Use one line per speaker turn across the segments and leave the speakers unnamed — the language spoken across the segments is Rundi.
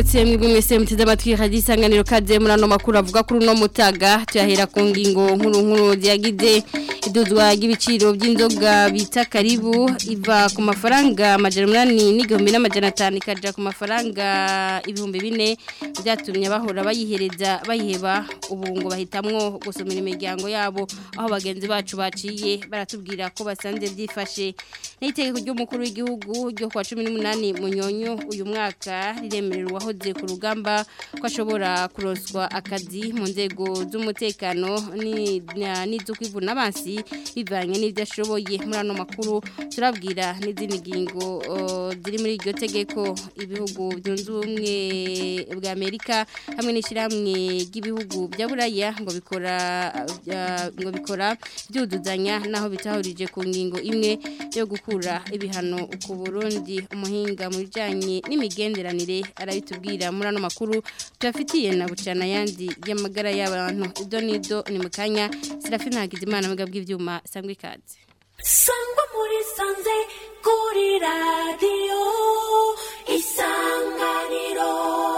mwaramutse mwebwe mwese muteze amatwi radio isanganiro kaze muri ano makuru avuga kuri uno mutaga tuyahera ku ngingo nkuru nkuru yagize iduzwa ry'ibiciro by'inzoga bita karibu iva ku mafaranga amajana umunani n'igihumbi n'amajana atanu ikaja ku mafaranga ibihumbi bine byatumye bahora bayihereza bayiheba ubu ngo bahitamwo gusumira imiryango yabo aho bagenzi bacu baciye baratubwira ko basanze byifashe n'itegeko ry'umukuru w'igihugu ryo kwa cumi n'umunani munyonyo uyu mwaka riremerera uwahoze ku rugamba ko ashobora kuroswa akazi mu nzego z'umutekano n'iz'ukwivuna abansi bivanye n'ibyo ashoboye muri ano makuru turabwira n'izindi ngingo ziri muri iryo tegeko ibihugu byunze ubumwe bwa amerika hamwe n'ishyirahamwe ry'ibihugu bya buraya ngo bikora ngo bikora byuduzanya naho bitahurije ku ngingo imwe yo gukura ibihano ku burundi umuhinga mu bijyanye n'imigenderanire arabitubwira muri ano makuru tuyafitiye na bucana yandi y'amagara y'abantu ido n'ido ni mu kanya serafina hagizimana mu bw'ibyuma sangwa ikaze
sangwa muri sanze kuri radiyo isanganiro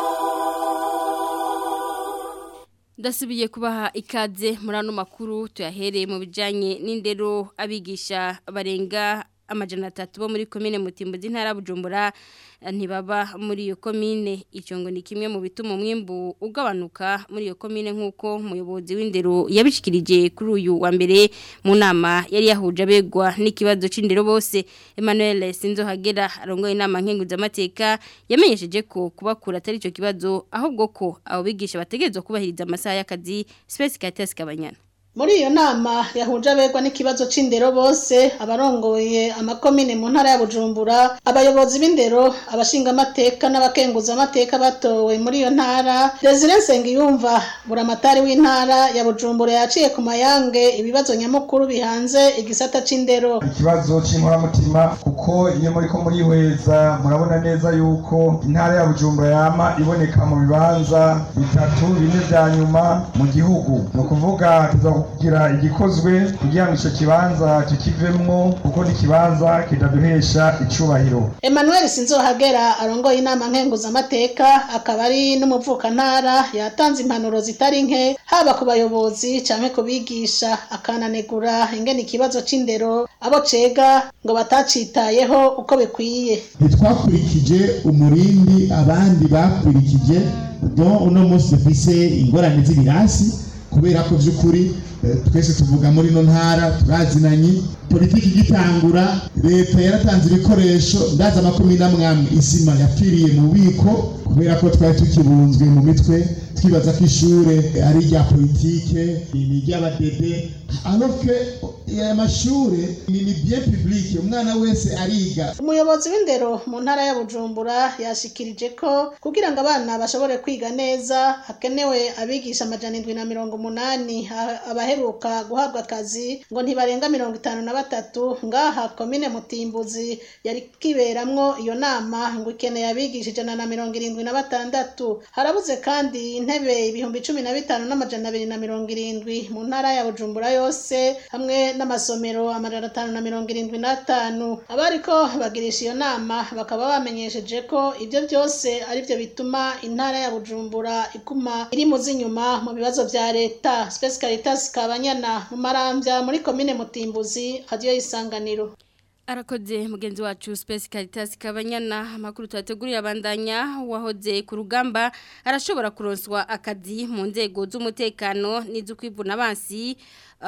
Dasubiye kubaha ikaze muri ano makuru tuyahereye mu bijanye n'indero abigisha barenga amajana atatu bo muri komine mutimbo z'intara bujumbura ntibaba muri iyo komine icyo ngo ni kimwe mu bituma umwimbu ugabanuka muri iyo komine nk'uko umuyobozi w'indero yabishikirije kuri uyu wa mbere mu nama yari yahuje abegwa n'ikibazo c'indero bose Emmanuel Sinzohagera arongoye inama nkenguzamateka yamenyesheje ko kubakura atari ico kibazo ahubwo ko abo bigisha bategerezwa kubahiriza amasaha y'akazi Space Caritas Kabanyana
muri iyo nama yahuje abegwa n'ikibazo c'indero bose abarongoye amakomine mu ntara ya Bujumbura abayobozi b'indero abashingamateka n'abakenguzamateka batowe muri iyo ntara Desire Nsengiyumva buramatari w'intara ya Bujumbura yaciye ku mayange ibibazo nyamukuru bihanze igisata c'indero
ikibazo c'inkoramutima kuko iyo muriko murihweza murabona neza yuko intara ya Bujumbura yama iboneka mu bibanza bitatu bine vya nyuma mu gihugu ni ukuvuga kugira igikozwe kugira ngo icyo kibanza kikivemwo kuko n'ikibanza kitaduhesha icubahiro
Emmanuel Sinzohagera arongoye inama nkenguzamateka akaba ari n'umuvukantara yatanze impanuro zitari nke haba ku bayobozi canke ku bigisha akananegura ingene ikibazo c'indero abo cega ngo batacitayeho uko bikwiye
ntitwakurikije umurindi abandi bakurikije don uno munsi dufise ingorane z'ibirasi kubera ko by'ukuri twese tuvuga muri ino ntara turazinanye politiki igitangura leta yaratanze ibikoresho ndaza amakumi n'amwamwe isima yapfiriye mu bubiko kubera ko twari tukibunzwe mu mitwe twibaza ko ishure ari irya politike ni iry'abadede aloke aya mashure ni ni bien public umwana wese ariga
umuyobozi w'indero mu ntara ya bujumbura yashikirije ko kugira ngo abana bashobore kwiga neza hakenewe abigisha amajana indwi na mirongo umunani abaheruka guhabwa akazi ngo ntibarenga mirongo itanu na batatu ngaha komine mutimbuzi yari kiberamwo iyo nama ngo ikeneye abigisha ijana na mirongo irindwi na batandatu harabuze kandi intebe ibihumbi cumi na bitanu n'amajana abiri na mirongo irindwi mu ntara ya bujumbura yose hamwe n'amasomero amajana atanu na mirongo irindwi n'atanu abariko bagirisha iyo nama bakaba bamenyesheje ko ibyo byose ari byo bituma intara ya bujumbura iguma iri mu z'inyuma mu bibazo vya leta Space Caritas Kabanyana mu marambya muri komine Mutimbuzi radio y'isanganiro
Arakoze mugenzi wacu Space Caritas Kabanyana amakuru twateguriye abandanya wahoze ku rugamba arashobora kuronswa akazi mu nzego z'umutekano n'iz'ukwivuna abansi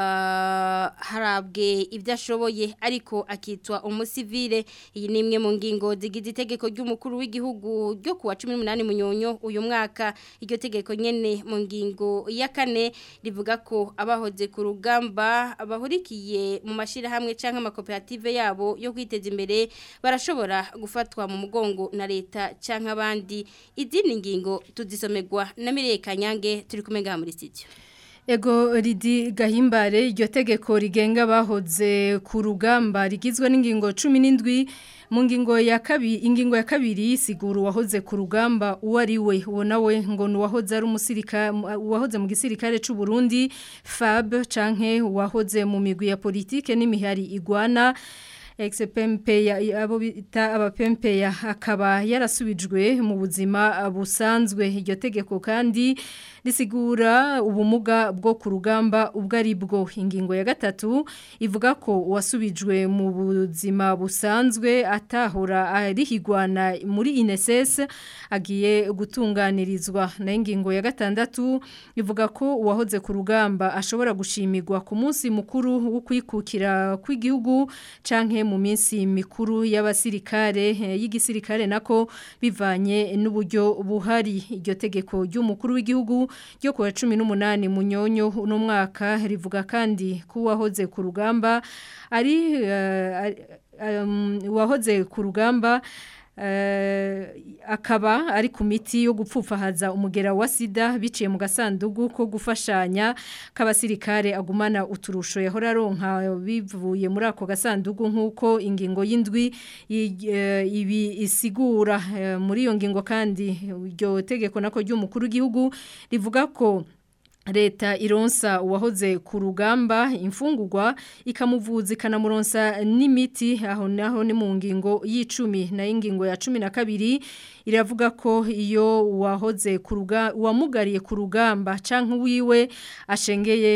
uh, harabwe ibyo ashoboye ariko akitwa umusivile iyi ni imwe mu ngingo zigize itegeko ry'umukuru w'igihugu ryo kuwa 18 munyonyo uyu mwaka iryo tegeko nyene mu ngingo ya kane rivuga ko abahoze ku rugamba abahurikiye mu mashira hamwe canke amakoperative yabo yo kwiteza imbere barashobora gufatwa mu mugongo na leta canke abandi izindi ngingo tuzisomerwa na Mireye Kanyange turi kumenga muri studio
Ego ridi gahimbare iryo tegeko rigenga bahoze ku rugamba rigizwe n'ingingo 17 mu ngingo ya kabiri ingingo ya kabiri siguru wahoze ku rugamba uwo ari we uwo nawe ngo nuwahoze ari umusirika uwahoze mu gisirikare c'u Burundi Fab canke uwahoze mu migwi ya politike n'imihari igwana ex-PMP abo bita abapempe akaba yarasubijwe mu buzima busanzwe iryo tegeko kandi risigura ubumuga bwo ku rugamba ubwo ari bwo ingingo ya gatatu ivuga ko uwasubijwe mu buzima busanzwe atahora arihigwana muri INSS agiye gutunganirizwa na ingingo ya gatandatu ivuga ko uwahoze ku rugamba ashobora gushimirwa ku munsi mukuru wo kwikukira kw'igihugu canke mu minsi mikuru y'abasirikare y'igisirikare nako bivanye n'uburyo buhari iryo tegeko ry'umukuru w'igihugu ryo kuwa 18 munyonyo uno mwaka rivuga kandi ko uwahoze ku rugamba ari uh, um, uwahoze ku rugamba akaba ari ku miti yo gupfufahaza umugera wa sida biciye mu gasandugu ko gufashanya k'abasirikare agumana uturusho yahora aronka bivuye muri ako gasandugu nk'uko ingingo y'indwi ibi isigura muri iyo ngingo kandi iryo tegeko nako ry'umukuru w'igihugu rivuga ko leta ironsa uwahoze ku rugamba imfungurwa ikamuvuza ikanamuronsa n'imiti aho naho ni mu ngingo y'icumi na ingingo ya cumi na kabiri iravuga ko iyo uwahoze ku rugamba uwamugariye ku rugamba canke wiwe ashengeye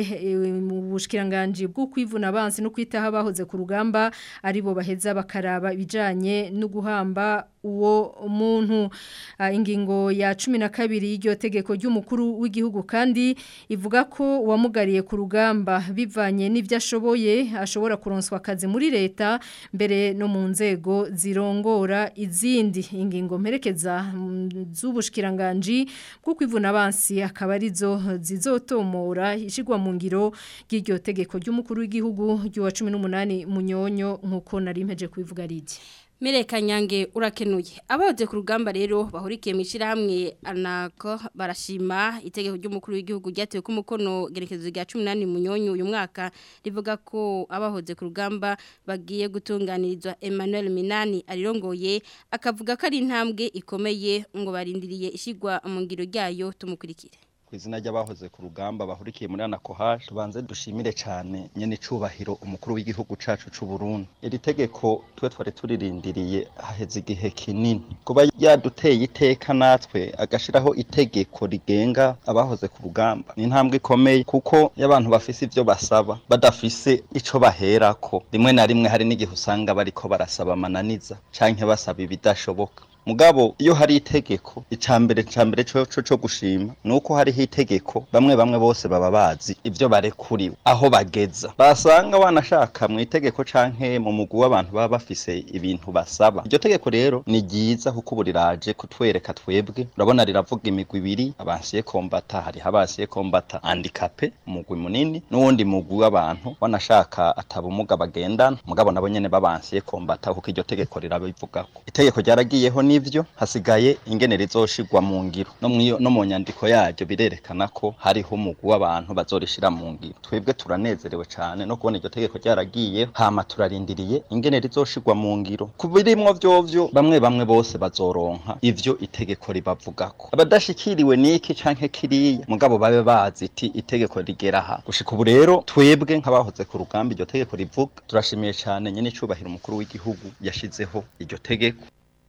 mu bushikiranganje bwo kwivuna abansi no kwitaho abahoze ku rugamba aribo baheza bakaraba ibijanye no guhamba uwo muntu ingingo ya cumi na kabiri y'iryo tegeko ry'umukuru w'igihugu kandi ivuga ko uwamugariye ku rugamba bivanye n'ibyo ashoboye ashobora kuronswa akazi muri leta mbere no mu nzego zirongora izindi ingingo mperekeza z'ubushikiranganje bwo kwivuna abansi akaba arizo zizotomora ishigwa mu ngiro ry'iryo tegeko ry'umukuru w'igihugu ry'uwa 18 munyonyo nkuko nari mpeje kubivuga ridi
Mereka nyange urakenuye. Abahoze ku rugamba rero bahurikiye mu ishyirahamwe anako barashima itegeko ry'umukuru w'igihugu ryatewe ku mukono gerekezo rya 18 munyonyo uyu mwaka rivuga ko abahoze ku rugamba bagiye gutunganirizwa Emmanuel Minani arirongoye akavuga ko ari intambwe ikomeye ngo barindiriye ishigwa mu ngiro ryayo tumukurikire.
izina ry'abahoze ku rugamba bahurikiye muri anakohaje tubanze dushimire cyane nyene icubahiro umukuru w'igihugu cacu c'u Burundi iri tegeko twe twari turirindiriye haheze igihe kinini kuba yaduteye iteka natwe agashiraho itegeko rigenga abahoze ku rugamba ni intambwe ikomeye kuko y'abantu bafise ivyo basaba badafise ico baherako rimwe na rimwe hari n'igihe usanga bariko barasaba amananiza canke basaba ibidashoboka mugabo iyo hari itegeko icambere cambere cyo cyo gushima nuko hariho itegeko bamwe bamwe bose baba bazi ivyo barekuriwe aho bageza basanga wanashaka mu itegeko canke mu mugu w'abantu baba bafise ibintu basaba iryo tegeko rero ni ryiza kuko buriraje kutwereka twebwe urabona riravuga imigwi ibiri abansiye kombata hariho abansiye kombata handicapé umugwi munini n'uwundi mugwi w'abantu wanashaka atabumuga bagendana mugabo nabo nyene babansiye kombata kuko iryo tegeko rirabivugako itegeko ryaragiyeho nivyo hasigaye ingene rizoshirwa mu ngiro no mwiyo no mu nyandiko yaryo birerekana ko hariho umugwi w'abantu bazorishira mu ngiro twebwe turanezerewe cane no kubona iryo tegeko ryaragiye hama turarindiriye ingene rizoshirwa mu ngiro kubirimwo vyovyo bamwe bamwe bose bazoronka ivyo itegeko ribavugako abadashikiriwe niki canke kiriya mugabo babe bazi iti itegeko rigera aha gushika ubu rero twebwe nk'abahoze ku rugamba iryo tegeko rivuga turashimiye cane nyene icubahiro umukuru w'igihugu yashizeho iryo tegeko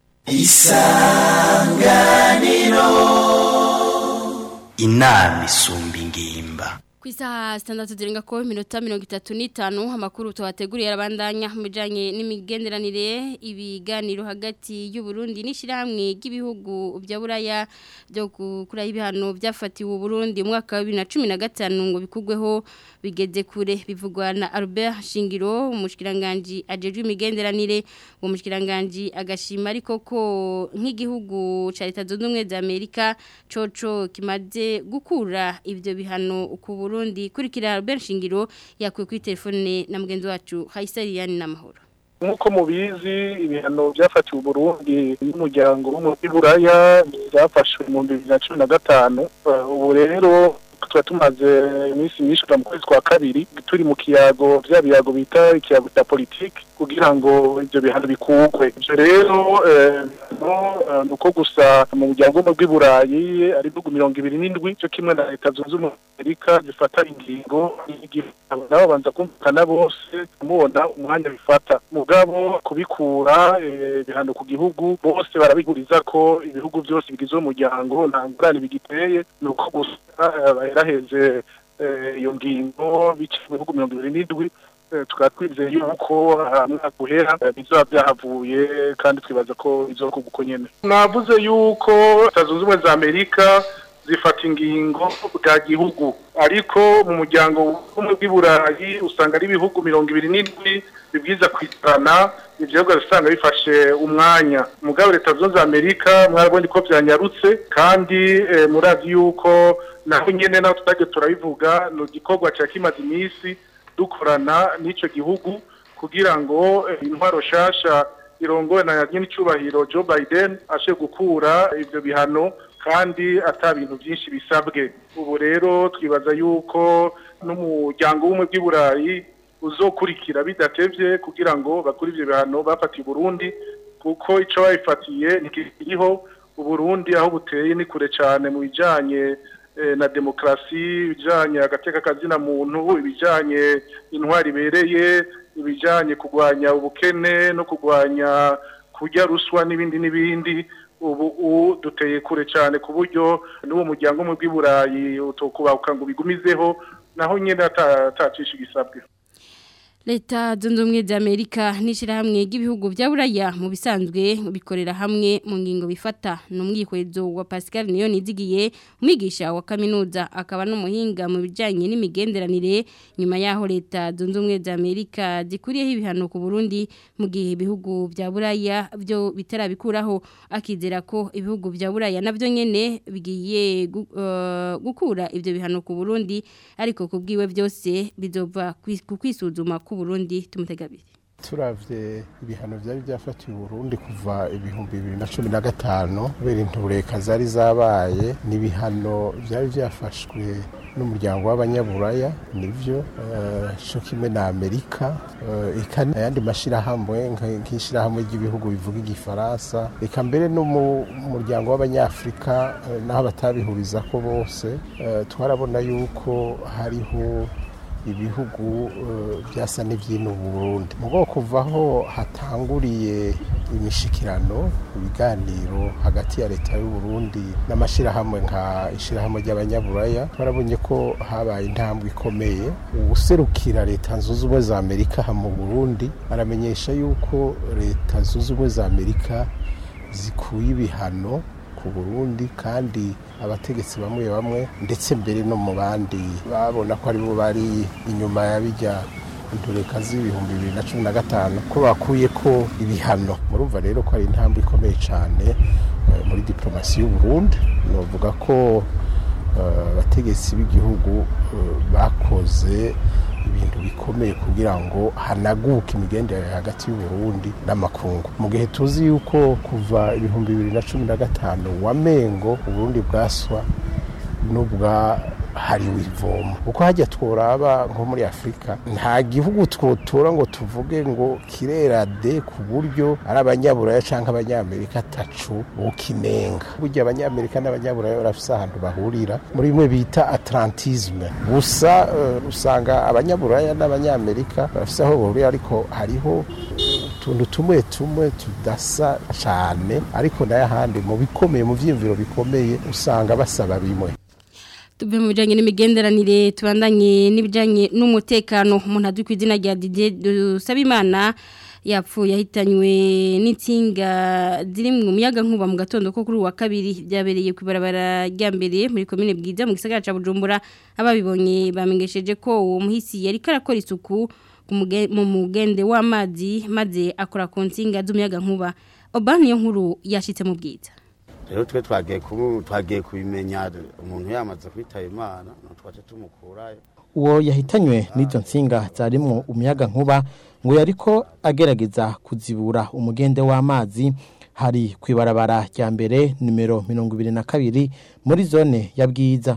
isanganiro inama isumba ingimba
ku isaha sitandatu zirenga ko iminota mirongo itatu n'itanu amakuru tuhateguriye arabandanya mu bijyanye n'imigenderanire ibiganiro hagati y'uburundi n'ishyirahamwe ry'ibihugu bya buraya byo gukuraho ibihano byafatiwe uburundi mu mwaka wa bibiri na cumi na gatanu ngo bikugweho bigeze kure bivugwa na Albert Shingiro umushyikiranganji ajejwe imigenderanire uwo mushyikiranganji agashima ariko ko nk'igihugu cya leta zunze ubumwe za amerika coco kimaze gukura ibyo bihano ku burundi kurikira Albert Shingiro yakuye kuri telefone na mugenzi wacu Haisariyani n'amahoro
nk'uko mubizi ibihano byafatiwe uburundi n'umuryango wo muri buraya byafashwe mu bibiri na cumi na gatanu ubu rero tuba tumaze iminsi myinshi kuva mu kwezi kwa kabiri turi mu kiyago vya biyago bita ikiyago cya politiki kugira ngo ivyo bihano bikugwe ivyo rero eh, no, eh, ni uko gusa mu muryango w'ubumwe bw'i burayi ari ibihugu mirongo ibiri n'indwi cyo kimwe na leta zunze ubumwe za amerika zifata ingingo nabo babanza kumvikana bose kumubona umwanya bifata mugabo kubikura eh, ibihano ku gihugu bose barabiguriza ko ibihugu byose bigize uwo muryango nta ngurane bigiteye ni uko gusa eh, baheraheze eh, iyo ngingo biciye mu bihugu mirongo ibiri n'indwi eh, tukaba twizeye yuko ah, mwaka uhera eh, bizoba byahavuye kandi twibaza ko bizokorwa uko nyene navuze yuko leta zunze ubumwe za amerika zifata ingingo bwa gihugu ariko mu muryango w'ubumwe bw'i burayi usanga ari ibihugu mirongo ibiri n'indwi bibwiza kwicarana ivyo bihugu usanga bifashe umwanya mugabo leta zunze za amerika mwarabonye ko vyanyarutse kandi eh, murazi yuko naho nyene naho tutagiye turabivuga ni igikorwa ca kimaze iminsi dukorana n'ico gihugu kugira ngo eh, intwaro shasha irongowe na nyenicubahiro Joe Biden ashe gukura ivyo bihano kandi ata bintu byinshi bisabwe ubu rero twibaza yuko n'umuryango w'ubumwe bw'i burayi uzokurikira bidatevye kugira ngo bakure ivyo bihano bafatiye Burundi kuko ico babifatiye ntikiriho uburundi aho buteye ni kure cane mu bijanye eh, na demokrasi ibijanye agateka kazina muntu ibijanye intwari ibereye ibijanye kugwanya ubukene no kugwanya kurya ruswa n'ibindi n'ibindi ubu u- duteye kure cyane ku buryo n'uwo muryango umwe bw'i burayi utokubahuka ngo bigumizeho naho nyine ata- atacisha igisabwe
Leta zunze ubumwe za Amerika n'ishirahamwe ry'ibihugu bya Buraya mu bisanzwe bikorera hamwe mu ngingo bifata n'umwikwezo wa Pascal niyo nizigiye umwigisha wa kaminuza akaba n'umuhinga mu bijanye n'imigenderanire nyuma yaho leta zunze ubumwe za Amerika zikuriyeho ibihano ku Burundi mu gihe ibihugu bya Buraya byo bitarabikuraho akizera ko ibihugu bya Buraya navyo nyene bigiye gu- eh, gukura ivyo bihano ku Burundi ariko kubwiwe byose bizova kwi- ku kwisuzuma ku Burundi tumutegabire
turavye ibihano vyari byafatiwe Burundi kuva ibihumbi bibiri na cumi na gatanu kubera intureka zari zabaye n'ibihano vyari vyafashwe n'umuryango w'abanyaburaya nivyo eh, co kimwe na amerika eh, eka ayandi mashirahamwe nka- nk'ishirahamwe ry'ibihugu bivuga igifaransa eka mbere no mu muryango w'abanyafrika eh, naho batabihurizako bose eh, twarabona yuko hariho ibihugu eh, byasa n'ibyino Burundi mu bwoko kuvaho hatanguriye imishikirano ibiganiro hagati ya leta y'u Burundi n'amashirahamwe nka ishirahamwe ry'abanyaburaya barabonye ko habaye intambwe ikomeye ubuserukira leta zunze ubumwe za Amerika aha mu Burundi aramenyesha yuko leta zunze ubumwe za Amerika zikuye ibihano ku Burundi kandi abategetsi bamwe bamwe ndetse mbere no mu bandi babona ko aribo bari inyuma ya bijya intureka z'ibihumbi bibiri na cumi na gatanu ko bakuye ko ibihano murumva rero ko ari intambwe ikomeye cyane eh, muri diplomasi y'u Burundi novuga ko eh, abategetsi b'igihugu eh, bakoze ibintu bikomeye kugira ngo hanaguke imigenderanire hagati y'u Burundi n'amakungu mu gihe tuzi yuko kuva ibihumbi bibiri na cumi na gatanu wamengo uburundi bwaswa n'ubwa hariwe ivomo uko hajya tworaba nko muri afurika nta gihugu twotora ngo tuvuge ngo kirera de ku buryo ari abanyaburaya cyangwa abanyamerika atacu bukinenga burya abanyamerika n'abanyaburaya barafise ahantu bahurira muri bimwe bita atlantisme gusa eh, usanga abanyaburaya n'abanyamerika barafise aho bahurira ariko hariho utuntu tumwe tumwe tudasa cyane ariko nayo ahandi mu bikomeye mu vyiyumviro bikomeye usanga basaba bimwe
tuve mu bijanye n'imigenderanire tubandanye n'ibijanye n'umutekano umuntu azwi ku izina rya Didier Dusabimana yapfuye yahitanywe n'insinga ziri mu muyaga nkuba mu gatondo ko kuri uwa kabiri byabereye ku ibarabara rya mbere muri komine bwiza mu gisagara ca Bujumbura ababibonye bamengesheje ko uwo muhisi yari karakora isuku ku muge- mu mugende w'amazi maze akora ku nsinga z'umuyaga nkuba Obani yo nkuru yashitse mu bwiza
rero twe twagiye kubu twagiye kubimenya umuntu yamaze kwitaba imana twaje tumukurayo
uwo yahitanywe n'izo nsinga zarimwo umuyaga nkuba ngo yariko agerageza kuzibura umugende w'amazi hari ku ibarabara rya mbere nimero mirongo ibiri na kabiri muri zone ya bwiza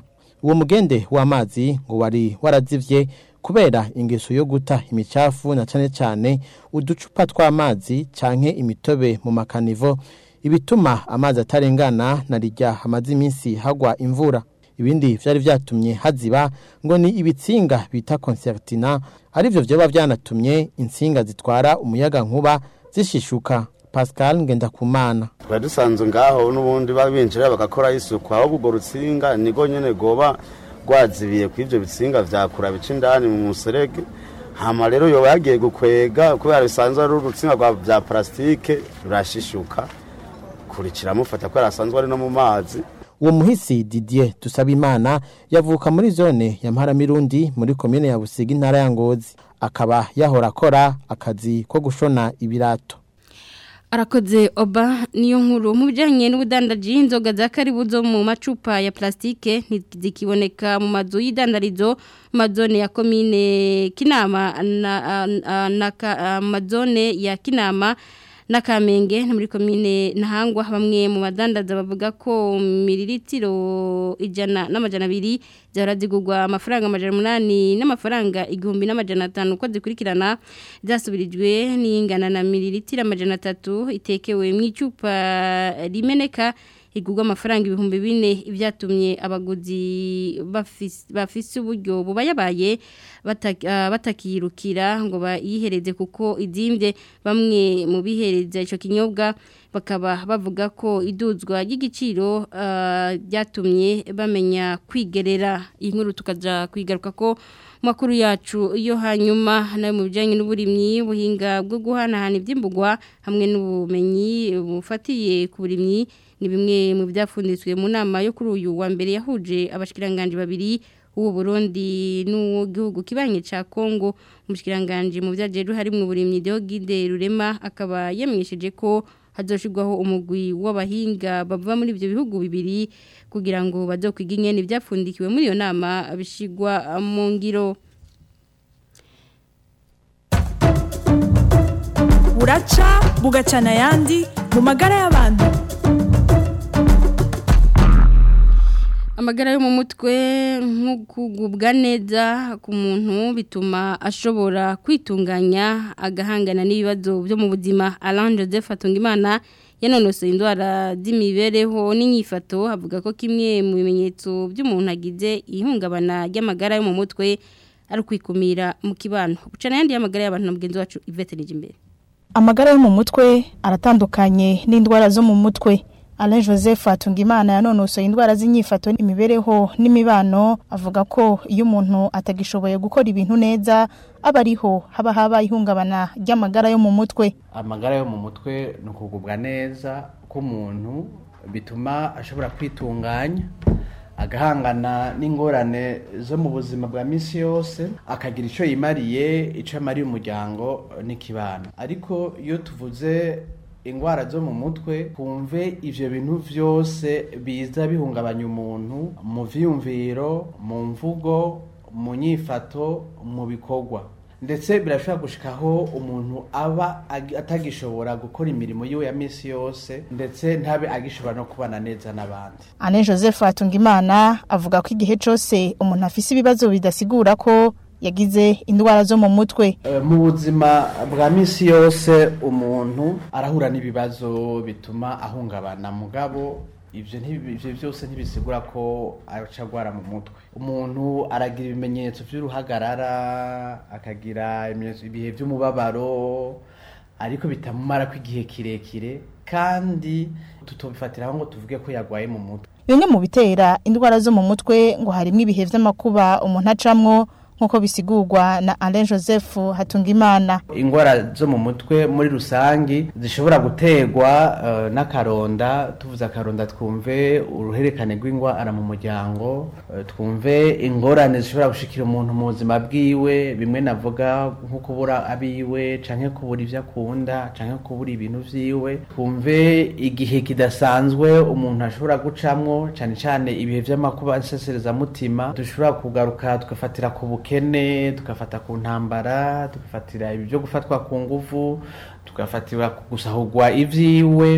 uwo mugende w'amazi ngo wari warazivye kubera ingeso yo guta imicafu na cane cane uducupa tw'amazi canke imitobe mu makanivo ibituma amazi atarengana na rijya hamaze iminsi hagwa imvura ibindi vyari vyatumye haziba ngo ni ibitsinga bita concertina arivyo vyoba vyanatumye insinga zitwara umuyaga nkuba zishishuka Pascal Ngendakumana
twari dusanzwe ngaho n'ubundi babinjira bagakora isuku aho ubwo rutsinga nigo nyene goba rwazibiye ku ivyo bitsinga vyakura bica indani mu muserege hama rero yoba yagiye gukwega kubera bisanzwe ari urutsinga rwa vya plastike rurashishuka kurikira mufata kubera asanzwe ari no mu mazi
uwo muhisi Didier Dusabimana yavuka muri zone ya Mparamirundi muri komine ya Busiga intara ya Ngozi akaba yahora akora akazi ko gushona ibirato
arakoze oba niyo nkuru mu bijyanye n'ubudandaji inzoga za karibu zo mu macupa ya plastique ntizikiboneka mu mazu y'idandarizo mu mazone ya komine kinama na, na, na, na mazone ya kinama n'akamenge muri komine ntahangwa bamwe mu badandaza bavuga ko miliritiro ijana n'amajana abiri zahora zigurwa amafaranga amajana umunani n'amafaranga igihumbi n'amajana atanu uko zikurikirana zasubirijwe n'ingana na miliritiro amajana atatu itekewe mu icupa rimeneka igurwa amafaranga ibihumbi bine ibyatumye abaguzi bafise uburyo bubayabaye batakiyirukira ngo bayihereze kuko idimbye bamwe mu bihereza icyo kinyobwa bakaba bavuga ko iduzwa ry'igiciro byatumye bamenya kwigerera iyi nkuru tukajya kwigaruka ko makuru yacu yo hanyuma nayo mu bijyanye n'uburimyi ubuhinga bwo guhanahana iby'imbugwa hamwe n'ubumenyi bufatiye ku burimyi ni bimwe mu byafunditswe mu nama yo kuri uyu wa mbere yahuje abashikiranganje babiri uwo Burundi n'uwo gihugu kibanye ca Kongo umushikiranganje mu byajeru hari mu burimyi Deogide Rurema akaba yamenyesheje ko hazoshirwaho umugwi w'abahinga bava muri ibyo bihugu bibiri kugira ngo bazokwiga ingene byapfundikiwe muri iyo nama bishigwa mu ngiro
buraca bugacana ayandi mu magara y'abantu
amagara yo mu mutwe nk'ukugubwa neza ku muntu bituma ashobora kwitunganya agahangana n'ibibazo byo mu buzima Alain Joseph Atungimana yanonosoye indwara z'imibereho n'inyifato avuga ko kimwe mu bimenyetso by'umuntu agize ihungabana ry'amagara yo mu mutwe ari ukwikumira mu kibano bucana yandi y'amagara y'abantu na mugenzi wacu Yvette Nijimbere
amagara yo mu mutwe aratandukanye n'indwara zo mu mutwe Alain Joseph Atungimana yanonosoye indwara z'inyifato n'imibereho n'imibano avuga ko iyo umuntu atagishoboye gukora ibintu neza aba ariho haba haba ihungabana ry'amagara yo mu mutwe
amagara yo mu mutwe ni ukugubwa neza k'umuntu bituma ashobora kwitunganya agahangana n'ingorane zo mu buzima bwa minsi yose akagira icyo yimariye icyo amariye umuryango n'ikibano ariko iyo tuvuze ingwara zo mu mutwe kumve ivyo bintu vyose biza bihungabanya umuntu mu vyiyumviro mu mvugo mu nyifato mu bikorwa ndetse birashobora gushikaho umuntu aba atagishobora gukora imirimo yiwe ya misi yose ndetse ntabe agishobora no kubana neza n'abandi
Ane Joseph Atungimana avuga ko igihe cose umuntu afise ibibazo bidasigura ko yagize indwara zo mu mutwe
mu buzima bwa minsi yose umuntu arahura n'ibibazo bituma ahungabana mugabo ibyo byose ntibisigura ko aca agwara mu mutwe umuntu aragira ibimenyetso by'uruhagarara akagira ibihe by'umubabaro ariko bitamumara ko igihe kirekire kandi tutobifatiraho ngo tuvuge ko yagwaye mu mutwe
bimwe mu bitera indwara zo mu mutwe ngo harimo ibihe by'amakuba umuntu acamwo nk'uko bisigurwa na Alain Joseph Hatungimana
ingwara zo mu mutwe muri rusangi zishobora guterwa uh, n'akaronda tuvuze akaronda twumve uruherekane rw'ingwara mu muryango uh, twumve ingorane zishobora gushikira umuntu mu buzima bwiwe bimwe navuga nko kubura abiwe canke kubura ivyo akunda canke kubura ibintu vyiwe twumve igihe kidasanzwe umuntu ashobora gucamwo cane cane ibihe vy'amakuba nseserezamutima dushobora kugaruka tugafatira ku ubukene tugafata ku ntambara tugafatira ibyo gufatwa ku nguvu tugafatira gusahurwa ibyiwe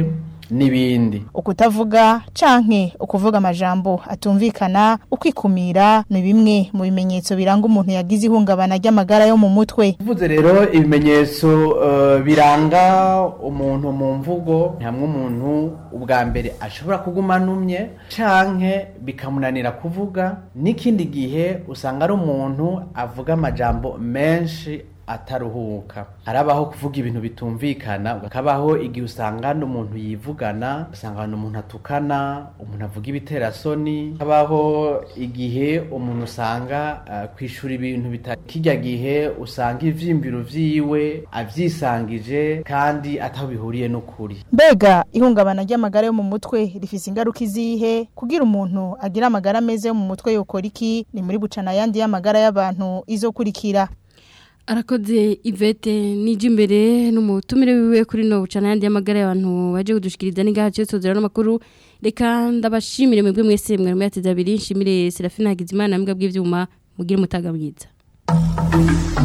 n'ibindi
ukutavuga canke ukuvuga amajambo atumvikana ukwikumira ni bimwe mu bimenyetso biranga umuntu yagize ihungabana ry'amagara yo mu mutwe
tuvuze rero ibimenyetso uh, biranga umuntu mu mvugo hamwe umuntu ubwa mbere ashobora kuguma anumye canke bikamunanira kuvuga n'ikindi gihe usanga ari umuntu avuga amajambo menshi ataruhuka harabaho kuvuga ibintu bitumvikana hakabaho igihe usanga n'umuntu yivugana usanga umuntu atukana umuntu avuga ibiterasoni habaho igihe umuntu usanga uh, kwishura ibintu kirya gihe usanga ivyimviro vyiwe avyisangije kandi ataho bihuriye n'ukuri
mbega ihungabana ry'amagara yo mu mutwe rifise ingaruka izihe kugira umuntu agira amagara meza yo mu mutwe yokora iki ni muri bucana yandi y'amagara y'abantu izokurikira
arakoze ivete n'ijya imbere n'umutumire wiwe kuri no bucana yandi y'amagara y'abantu baje kudushikiriza n'ingaha cyo tuzera n'amakuru reka ndabashimire mwebwe mwese mwari muyateze abiri nshimire Serafina Hagizimana mbwa bw'ivyuma mugire umutaga mwiza